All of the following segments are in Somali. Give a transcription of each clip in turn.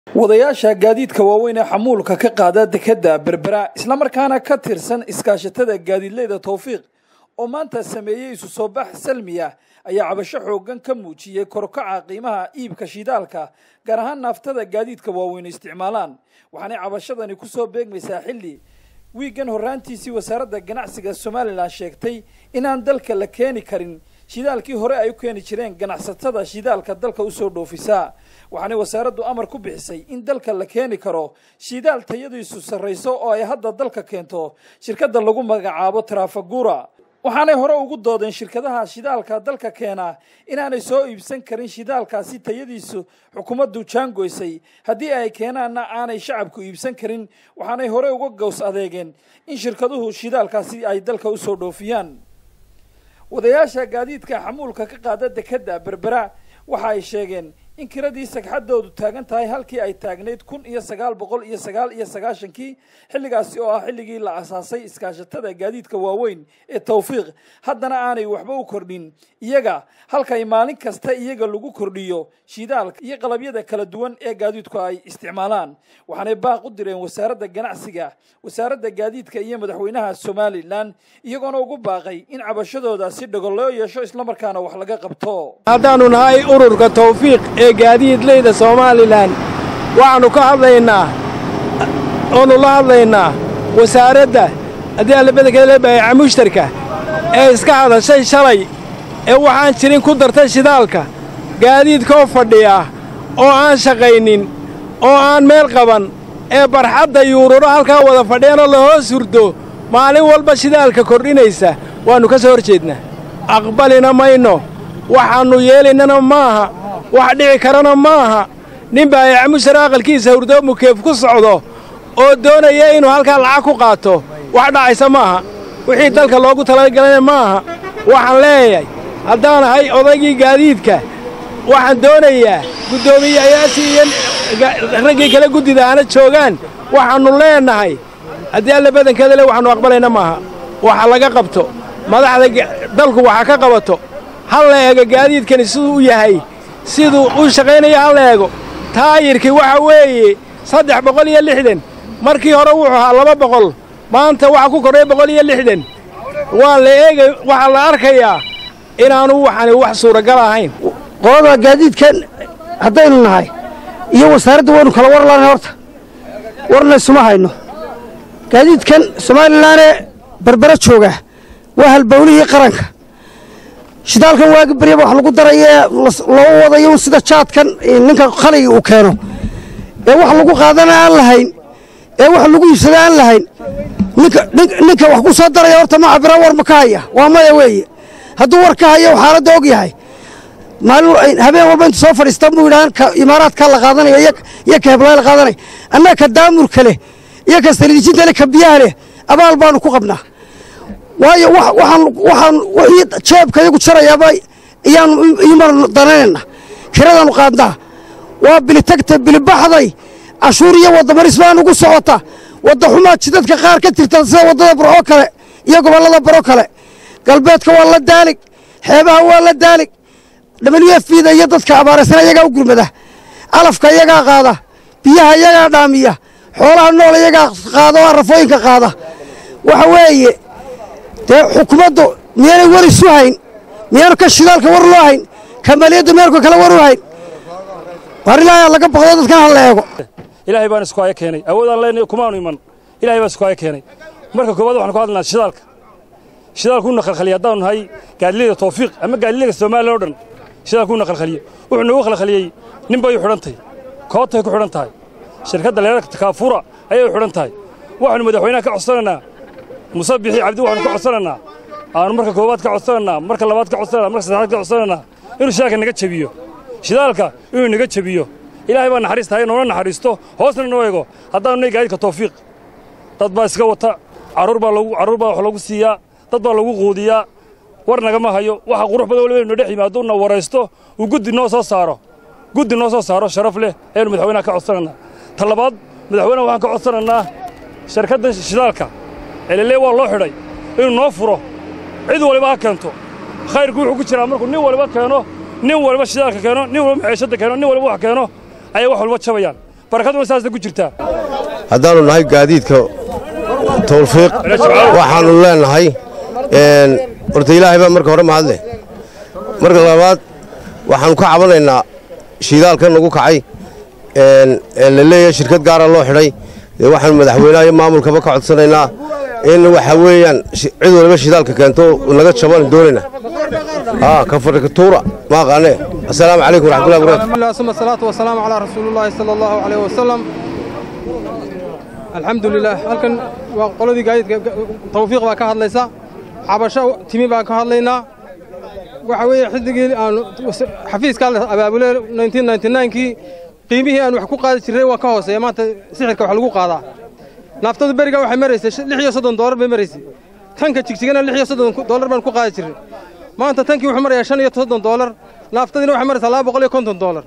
wadayaasha gaadiidka waaweyn ee xamuulka ka qaada dekedda berbera islamarkaana ka tirsan iskaashatada gaadiidleyda towfiiq oo maanta sameeyey isu soo bax salmiya ayaa cabasho xoogan ka muujiyey korkaca qiimaha iibka shidaalka gaar ahaan naaftada gaadiidka waaweyn isticmaalaan waxaanay cabashadani kusoo beegmaysaa xilli wiigan horraantiisii wasaaradda ganacsiga somalilan sheegtay inaan dalka la keeni karin shidaalkii hore ay u keeni jireen ganacsatada shidaalka dalka usoo dhoofisa waxaanay wasaaraddu amar ku bixisay in dalka la keeni karo shidaal tayadiisu sarrayso oo ay hadda dalka keento shirkadda lagu magacaabo trafagura waxaanay hore ugu doodeen shirkadaha shidaalka dalka keena inaanay soo iibsan karin shidaalkaasi tayadiisu xukuumaddu jaangoysay haddii ay keenaanna aanay shacabku iibsan karin waxaanay hore uga gows adeegeen in shirkaduhu shidaalkaasi ay dalka usoo dhoofiyaan wadayaasha gaadiidka xamuulka ka qaada dekedda berbera waxa ay sheegeen in kiradii sagxadoodu taagan tahay halkii ay taagnayd kun iyo sagaal boqol iyo sagaal iyo sagaashankii xilligaasi oo ah xilligii la asaasay iskaashatada gaadiidka waaweyn ee towfiiq haddana aanay waxba u kordhin iyaga halkay maalin kasta iyaga lagu kordhiyo shidaalka iyo qalabyada kala duwan ee gaadiidku ay isticmaalaan waxaanay baaq u direen wasaaradda ganacsiga wasaaradda gaadiidka iyo madaxweynaha somalilan iyagoona ugu baaqay in cabashadooda si dhago loo yeesho islamarkaana wax laga qabto haddaannu nahay ururka tawfiiq ee gaadiidleyda somalilan waxaannu ka hadlaynaa oonu la hadlaynaa wasaaradda haddii allabadakeeda baayaca mushtarka ee iska hadashay shalay ee waxaan jirin ku dartay shidaalka gaadiidkoo fadhiya oo aan shaqaynin oo aan meel qaban ee barxadda yuururo halkaa wada fadhiyanoo la hoos hurdo maalin walba shidaalka kordhinaysa waannu ka soo hor jeednaa aqbalina mayno waxaannu yeelaynana maaha wax dhici karana maaha nin baayaca mushtar aqalkiisa hurdoo mukeef ku socdo oo doonaya inuu halkaa lacag ku qaato wax dhacaysa maaha wixii dalka loogu talagalana maaha waxaan leeyahay haddaan ahay odaygii gaadiidka waxaan doonayaa guddoomiyayaashii iyo raggii kale guddida aana joogaan waxaannu leennahay haddii alla badankeeda le waxaannu aqbalayna maaha waxa laga qabto madaxda dalku waxa ka qabato hal la eego gaadiidkani siduu u yahay siduu u shaqaynaya hal la eego taayirkii waxa weeye saddex boqol iyo lixdan markii hore wuxuu ahaa laba boqol maanta waxa ku kordhay boqol iyo lixdan waa la eegay waxaa la arkayaa inaanu waxani wax suuragal ahayn qolada gaadiidkan haddaynu nahay iyo wasaaradda waynu kala war laanahay horta warna isuma hayno gaadiidkan somalilanee berbera jooga waa halbawlihii qaranka shidaalkan waagi baryaba wax lagu darayee loo wadayo sida jaadkan ninka khaligi uu keeno ee wax lagu qaadana aan lahayn ee wax lagu iibsada aan lahayn ninka wax ku soo daraya horta ma cabira war ma ka haya waa maya weeye hadduu war ka hayo xaaladda og yahay maalin habeen walba intu soo fadhiistan buu yidhahan ka imaaraadkaa la qaadanaya iyo ka heblaay la qaadanaya annaga ka daamurka leh iyo ka saliidijinta leh ka biyaha leh abaal baanu ku qabnaa waayo waxaan wixii jeebka iyagu jarayaaba iyaanu iman dananayna kiradaanu qaadnaa waa bilitagta bilibaxday cashuur iyo wadamaris baa nugu socota wadda xumaa jidadka qaar ka tirta sida waddada baroo kale iyo gobollada baro kale galbeedka waa la daalig xeebaha waa la daalig w f da iyo dadka abaaraysana iyagaa u gurmada calafka iyagaa qaada biyaha iyagaa dhaamiya xoolaha nool iyagaa qaada oo arafooyinka qaada waxa weeye dee xukuumaddu miyaanay war isu hayn miyaanu ka shidaalka war loo hayn kamaliyaddu meelka kale war u hayn war ilaahay laga baqdo dadkan ha la eego ilaahay baan isku haya keenay awoodaan leenahay kumaanu iman ilahay baan isku haya keenay marka koowaad waxaan ku hadlaynaa shidaalka shidaalkuuna khalkhaliya haddaanu nahay gaadileyda tawfiiq ama gaadileyda soomaaliya o dhan shidaalkuuna khalkhaliye wuxuu noogu khalkhaliyey nin bay u xidhan tahay koobtay ku xidhan tahay shirkadda leerarka takaafura ayay u xidhan tahay waxaanu madaxweynaha ka codsanaynaa muse bixi cabdi waxaanu ka codsanaynaa aanu marka koowaad ka codsanaynaa marka labaad ka codsanana marka saddexaad ka codsanaynaa inuu shidaalka naga jebiyo shidaalka inuu naga jebiyo ilaahay baa naxariistahay noona naxariisto hoosna noo eego haddaanu nahay gaadiidka tawfiiq dad baa iska wata carruur baa lagu carruur baa wax lagu siiyaa dad baa lagu quudiyaa war nagama hayo waxa qurux badan waliba inu dhex yimaado na waraysto uu guddi noo soo saaro guddi noo soo saaro sharaf leh ayaanu madaxweynaha ka codsanaynaa ta labaad madaxweynaha waxaan ka codsanaynaa shirkadda shidaalka elelee waa loo xidhay inuu noo furo cid waliba ha keento khayrku wuxuu ku jiraa markuu nin waliba keeno nin waliba shidaalka keeno nin waliba maciishadda keeno nin waliba wax keeno ayay wax walba jabayaan barakaduna saasna ku jirtaa haddaannu nahay gaadiidka tawfiiq waxaannu leennahay horta ilaahay baa marka hore mahadleh marka labaad waxaannu ka cabanaynaa shiidaalka nagu kacay ee la leeyahay shirkad gaara loo xidhay dee waxaannu madaxweynaha iyo maamulkaba ka codsanaynaa in waxa weeyaan cid waliba shidaalka keento naga jabaan doonayna kafarikatuura ma aqaane assalaamu calaykum waraxmatullahi wabarakatu ثم الصلاة والسلام على رسول الله صلى الله عليه وسلم الحمد لله halkan waa qoladii gaadiidka tawfiiq baa ka hadlaysa cabasho timi baan ka hadlaynaa waxa weeye xilligii aan xafiiska abaabule 1999kii qiimihii aan wax ku qaadi jirnay waa ka hooseeya maanta sixirka wax lagu qaadaa naaftadu beriga waxay maraysay lix iyo soddon doolar bay maraysay tanka jigjigana lix iyo soddon doolar baan ku qaadi jirnay maanta tankii wuxuu marayaa shan iyo soddon doolar naaftadiina waxay maraysaa laba boqol iyo konton doolar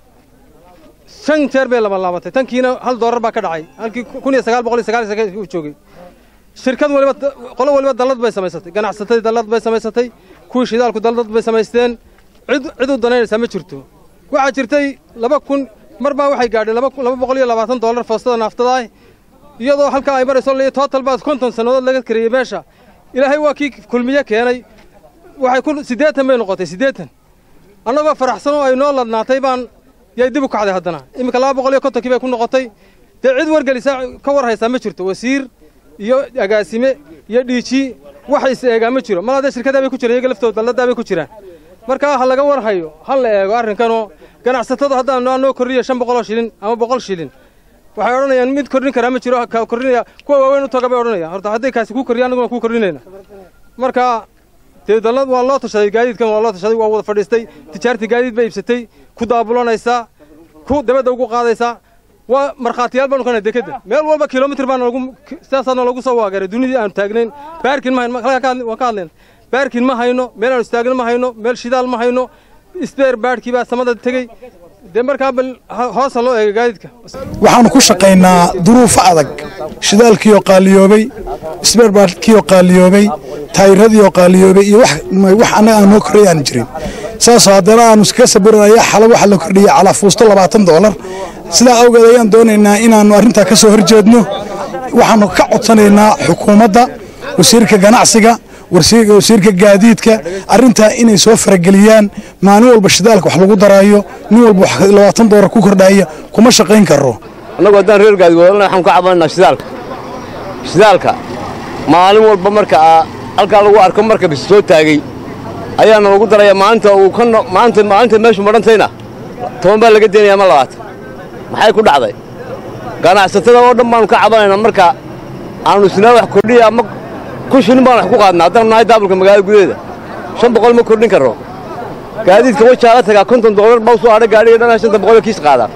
shan jeer bay laba laabatay tankiina hal doolar baa ka dhacay halkii kun iyo sagaal boqol iyo sagaal iyo sagaal uu joogay shirkad waliba qolo waliba dallad bay samaysatay ganacsatadii dallad bay samaysatay kuwii shidaalku dallad bay samaysteen cid cid u danaynaysaa ma jirto waxaa jirtay laba kun mar baa waxay gaadhay laba laba boqol iyo labaatan doolar foostada naaftadaa iyadoo halkaa ay marayso le total baad konton sannadood laga kariyey meesha ilaahay waa kii kulmiye keenay waxay ku siddeetan bay noqotay siddeetan annagoo faraxsan oo ay noo ladnaatay baan yay dib u kacday haddana iminka laba boqol iyo kontonkii bay ku noqotay dee cid wargelisa ka war haysaa ma jirto wasiir iyo agaasime iyo dhiiji waxa is eegaa ma jiro mal haddee shirkadaa bay ku jiraan iyaga laftooda dalladaa bay ku jiraan markaa ha laga war hayo ha la eego arrinkanoo ganacsatada haddaan noo kordhiyo shan boqoloo shilin ama boqol shilin waxay odhanayaan mid kordhin karaa ma jiro ka kordhinaya kuwa waaweyn u taga bay odhanayaan horta hadday kaasi kuu kordhiya annaguna kuu kordhinayna marka dee dallad waa loo tashaday gaadiidkan waa loo tashaday waa wada fadhiistay tijaartii gaadiid bay iibsatay ku daabulanaysaa ku dabadda ugu qaadaysaa waa markhaatiyaal baanu kana dekadda meel walba kilomitir baana lagu sidaasaana lagu soo waagaray dunidii aanu taagnayn baarkin ma hayno waan ka hadlayna baarkin ma hayno meel aanu istaagno ma hayno meel shidaal ma hayno isbeer baadhkii baa samada tegey dee markaa bal hoosa loo eega gaadiidka waxaannu ku shaqaynaa duruufo adag shidaalkiioo qaaliyoobay isbeerbaadhkiioo qaaliyoobay taayiradiioo qaaliyoobay iyo wax annaga aan noo korray aan jirin saasoo haddana aannu iskaga sabiranaya xala waxa la kordhiyey calaafuusto labaatan doolar sidaa awgeed ayaan doonaynaa inaannu arrintaa ka soo horjeedno waxaannu ka codsanaynaa xukuumadda wasiirka ganacsiga wasiirka gaadiidka arrintaa inay soo farageliyaan maalin walba shidaalka wax lagu daraayo nin walba labaatan doolar ku kordhaaya kuma shaqayn karo annagu haddaan reer gaadi wadalna waxaan ka cabanaynaa shidaalka shidaalka maalin walba marka halkaa lagu arko marka bis soo taagay ayaana lagu daraya maalinta uu ka maanta maalinta meeshu madhantayna toban baa laga deenaya ma labaatan maxay ku dhacday ganacsatada oo dhan baanu ka cabanaynaa marka aanu isnaa wax kordhiya ama kun shilin baan wax ku qaadnaa haddaan nahay daabulka magaalada gudaheeda shan boqol ma kordhin karro gaadiidka wajaala tagaa konton doolar baa usoo adha gaadhiga dhanaa shanta boqol kiis qaadaa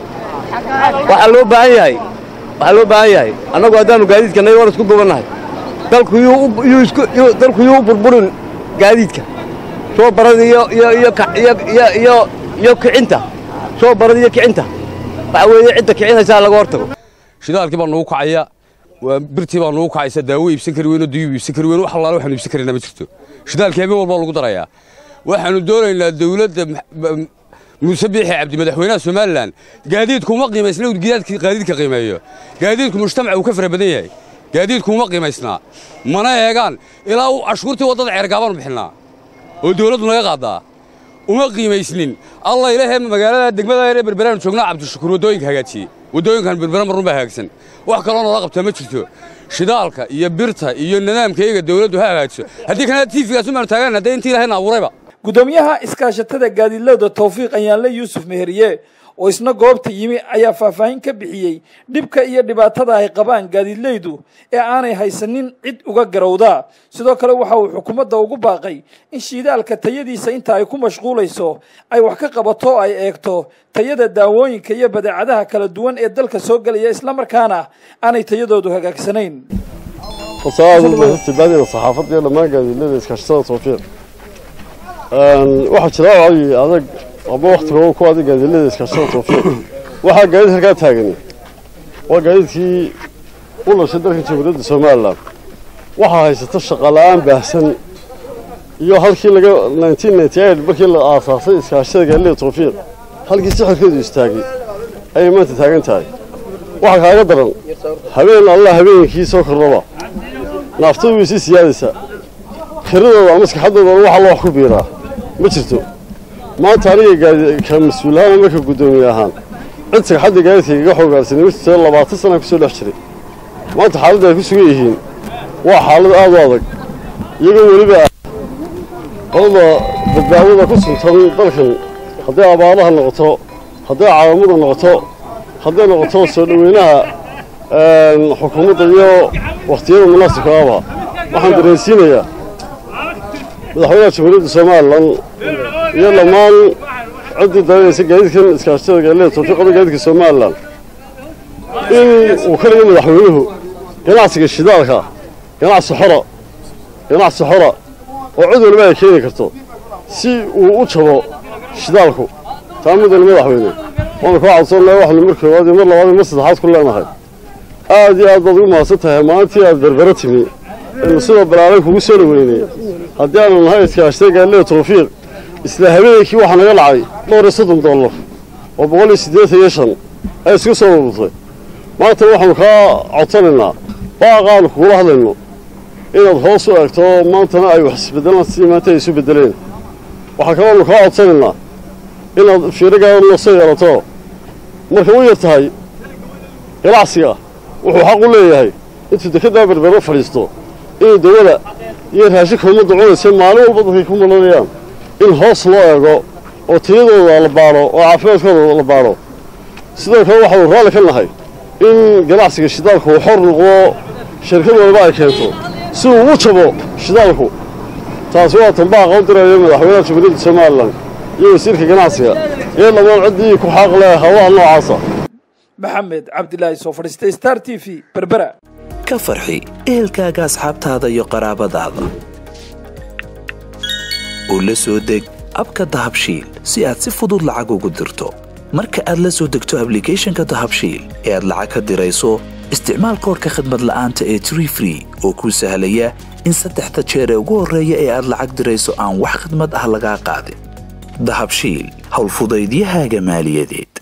waxaa loo baahan yahay waxaa loo baahan yahay annagu haddaannu gaadiidka nahay waan isku duubannahay dalku yuu isku dalku yuu u burburin gaadiidka soo barada iyo iyo iyo iyo iyo iyo kicinta soo barada iyo kicinta waxa weeye cidda kicinaysaa laga hortago shidaalkii baa nugu kacaya waa birtii baa nugu kacaysa daawo iibsan kari weyn oo duyub iibsan kari weyn wax allaale waxaanu iibsan karayna ma jirto shidaalkii habeen walba lagu darayaa waxaanu doonaynaa dawladda muuse biixi cabdi madaxweynaha somalilan gaadiidku uma qiimaysna uu gaadiidka qiimeeyo gaadiidku mujtamaca uu ka fara badan yahay gaadiidku uma qiimaysnaa mana eegaan ilaa uu cashuurtii waddada ceergaabaanu bixinaa oo dawladdu naga qaadaa uma qiimaysnin allah ilaahay magaalada degmada ee berberaanu joognaa cabdishakuur waddooyinka hagaajiyey waddooyinkan berbera marun baa hagaagsan wax kaloo noola qabtaa ma jirto shidaalka iyo birta iyo nidaamka iyaga dawladdu ha hagaajiso haddii kana tiifigaas umaanu taagaan haddee intii ilahayna abuurayba gudoomiyaha iskaashatada gaadiidlowda tawfiiq ayaanle yuusuf meheriye oo isna goobta yimi ayaa faahfaahin ka bixiyey dhibka iyo dhibaatada ay qabaan gaadiidleydu ee aanay haysanin cid uga garowda sidoo kale waxa uu xukuumadda ugu baaqay in shiidaalka tayadiisa inta ay ku mashquulayso ay wax ka qabato ay eegto tayada daawooyinka iyo badeecadaha kala duwan ee dalka soo gelaya islamarkaana aanay tayadoodu hagaagsanayn tibaadida saxaafadda iyo dhammaan gaadiidleyda iskaashatada tawfiiq waxaa jira wacyi adag ama waktiga ku adag gaadiidleyda iskaashatada tawfiiq waxaa gaadiid halkaa taagani waa gaadiidkii u dhashay dalka jamhuuriyadda somalilan waxaa haysata shaqala-aan baahsan iyo halkii laga markii la aasaasay iskaashada gaadiidleyda tawfiiq halkii sixirkeedu istaagay ayay maanta taagan tahay waxaa kaaga daran habeen allah habeenkii soo kordhaba naaftadu way sii siyaadaysaa kiradooda maskaxadoodana waxa loo wax ku biiraa ma jirto maanta aniga ka mas-uulahaan ama ka guddoomiye ahaan cid sagxadda gaadiidka igaga xoogaarsanay ma jirto labaatan sana ku soo dhex jiray maanta xaaladda ay ku sugan yihiin waa xaalad aad u adag iyagoo weliba ah qolada badbaadada ku suntan dalkan hadday abaaraha noqoto hadday caawamada noqoto hadday noqoto soo dhoweynaha xukuumadda iyo wakhtiyada munaasibka aba waxaan dareensiinayaa madaxweynaha jamhuuriyadda somalilan iyo dhammaan ciddii daranaysa gaadiidkan iskaashatada gaadiidka tawfiiqada gaadiidka somalilan in uu ka dhigo madaxweynuhu ganacsiga shidaalka ganacsi xora ganacsi xora oo cid waliba ay keeni karto si uu u jabo shidaalku taa midana madaxweyne waanu kaa codsannahay waxnu mar koowaad iyo mar labaad iyo mar saddexaad ku leenahay aad iyo aad baad ugu mahadsan tahay maalintii aad berbera timi inu sidoo balaaray kugu soo dhoweynay haddii aanu nahay iskaashtay gaadilada tawfiiq isla habeenkii waxaa naga dhacay dhowr iyo soddon dollar oo boqol iyo siddeetan iyo shan ay isku soo ururtay maanta waxaanu kaa codsanaynaa baaqaanu kugula hadlayno inaad hoos u eegto maantana ay wax isbedelaan sidii maanta ay isu bedeleen waxaa kaloonu kaa codsanaynaa inaad fiiragaada noo soo yeelato marka u yar tahay ganacsiga wuxuu xaq u leeyahay intuu dekeddaa berbero fadhiisto inuu dawada iyo raashinka ummadda cunaysa maalin walba dadkay ku malanayaan in hoos loo eego oo tayadooda la baadho oo caafimaadkooda la baadho sidoo kale waxaanu raalli ka nahay in ganacsiga shidaalku uu xor noqdo shirkad waliba ay keento si uu u jabo shidaalku taasi waa tanbaaqa u diraya madaxweynaha jamhuuriyadda somalilan iyo wasiirka ganacsiga iyo dhammaan ciddii ku xaaq leh hawlaha noocaasa maxamed cabdilaahi soo fadhiistay star t v berbera ka farxi ehelkaaga asxaabtaada iyo qaraabadaada oo la soo deg abka dahabshiil si aad si fudud lacag ugu dirto marka aad la soo degto ablicathonka dahabshiil ee aad lacag ka dirayso isticmaal koorka khadmad la'aanta ee tree free oo kuu sahlaya in saddexda jeer ee ugu horreeya ee aad lacag dirayso aan wax khadmad ah lagaa qaadin dahabshiil howlfudaydiyahaaga maaliyadeed